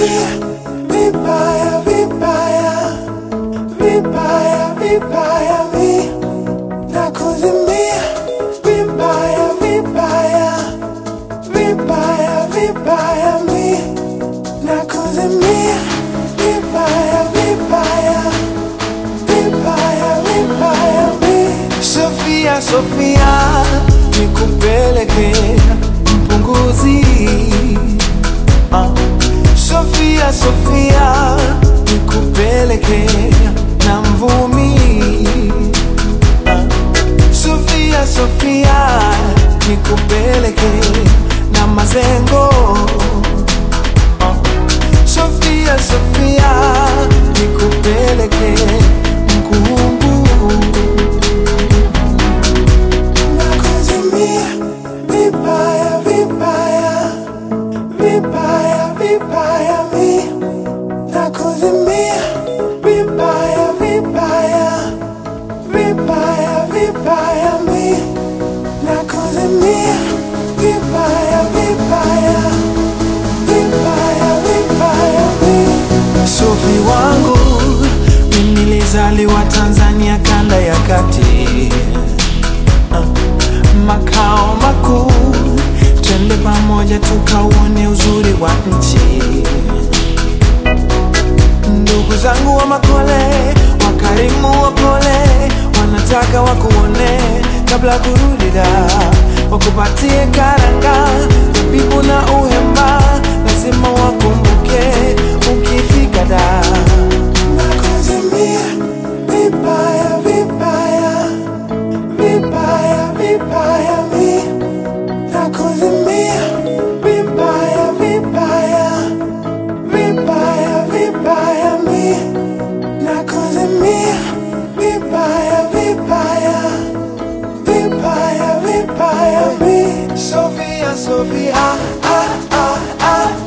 nakuzimia vibaya vibaya vibaya vibaya mi nakuzimia vibaya vibaya vibaya vibaya mi nakuzimia vibaya vibaya vibaya vibaya mi Sofia Sofia nikupeleke mpunguzi Ah. Sofia Sofia nikupeleke na mvumi Ah. Sofia Sofia nikupeleke na mazengo Ah. Sofia Sofia nikupeleke mkungu nakuzimia vibaya vibaya vibaya vibaya mi nakuzimia vibaya vibaya vibaya vibaya mi nakuzimia vibaya vibaya vibaya vibaya mi Sofi wangu mimi nilizaliwa Tanzania kanda ya kati makao makuu, twende pamoja tukauone uzuri wa nchi. Ndugu zangu wa Makole, wakarimu wapole, wanataka wakuone kabla kurudi da, wakupatie karanga, zabibu na uhemba, lazima wakumbuke ukifika da. Nakuzimia vibaya vibaya vibaya vibaya mi nakuzimia vibaya vibaya vibaya vibaya mi nakuzimia vibaya vibaya vibaya vibaya mi Sofia Sofia ah ah ah